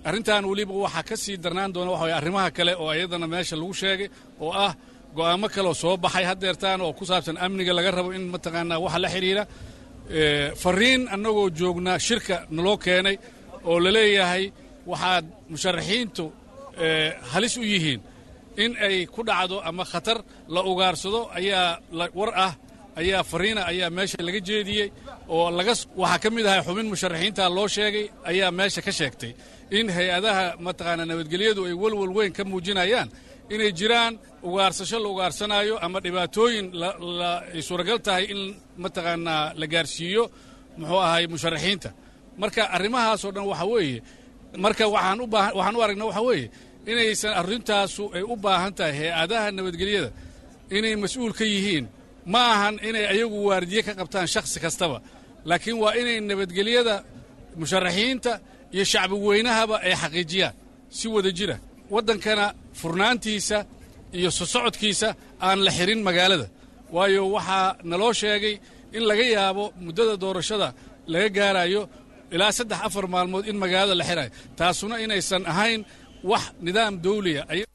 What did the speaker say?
arrintan weliba waxaa ka sii darnaan doona waxa waye arrimaha kale oo iyadana meesha lagu sheegay oo ah go'aamo kaleoo soo baxay haddeertaan oo ku saabsan amniga laga rabo in mataqaanaa waxa la xidhiira fariin annagoo joognaa shirka naloo keenay oo la leeyahay waxaad musharaxiintu halis u yihiin in ay ku dhacdo ama khatar la ugaarsado ayaa war ah ayaa fariina ayaa meesha laga jeediyey oo laga waxaa ka mid ahay xubin musharaxiinta loo sheegay ayaa meesha ka sheegtay in hay-adaha mataqaanaa nabadgelyadu ay welwel weyn ka muujinayaan inay jiraan ugaarsasho la ugaarsanaayo ama dhibaatooyin ay suuragal tahay in mataqaanaa la gaarsiiyo muxuu ahay musharaxiinta marka arrimahaasoo dhan waxa weeye marka waxaan u baahan waxaan u aragna waxa weeye inaysan arrintaasu ay u baahan tahay hay-adaha nabadgelyada inay mas-uul ka yihiin ma ahan inay ayagu waardiye ka qabtaan shakhsi kastaba laakiin waa inay nabadgelyada musharaxiinta iyo shacbi weynahaba ay xaqiijiyaan si wada jira waddankana furnaantiisa iyo sosocodkiisa aan la xirin magaalada waayo waxaa naloo sheegay in laga yaabo muddada doorashada laga gaarayo ilaa saddex afar maalmood in magaalada la xirayo taasuna inaysan ahayn wax nidaam dawliya